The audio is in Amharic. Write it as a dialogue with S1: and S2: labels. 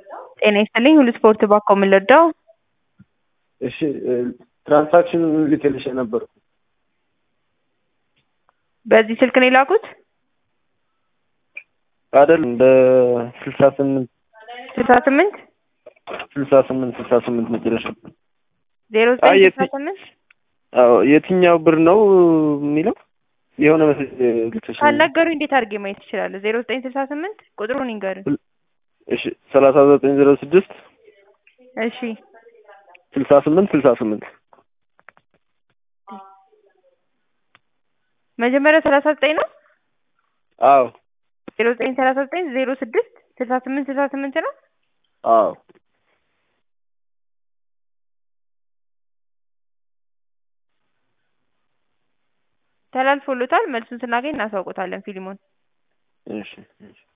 S1: ጤና ይስጥልኝ ሁሉ ስፖርት ባኮ ምን ልርዳው?
S2: እሺ ትራንሳክሽን ልክልሽ ነበር።
S1: በዚህ ስልክ ነው የላኩት?
S2: አይደለም በስልሳ ስምንት
S1: ስልሳ ስምንት
S2: ስልሳ ስምንት ስልሳ ስምንት መጨረሻ
S1: ዜሮ
S2: አይ
S1: ዘጠኝ
S2: የት-
S1: ስልሳ ስምንት
S2: አዎ የትኛው ብር ነው የሚለው የሆነ መሰለኝ ልክልሽ
S1: ካልነገሩኝ እንዴት አድርጌ ማየት እችላለሁ? ዜሮ ዘጠኝ ስልሳ ስምንት ቁጥሩን ይንገሩኝ።
S2: እሺ ሰላሳ ዘጠኝ ዜሮ ስድስት
S1: እሺ
S2: ስልሳ ስምንት ስልሳ ስምንት
S1: መጀመሪያ ሰላሳ ዘጠኝ ነው
S2: አዎ
S1: ዜሮ ዘጠኝ ሰላሳ ዘጠኝ ዜሮ ስድስት ስልሳ ስምንት ስልሳ ስምንት ነው።
S2: አዎ
S1: ተላልፎሎታል። መልሱን ስናገኝ እናሳውቆታለን ፊልሙን
S2: እሺ እሺ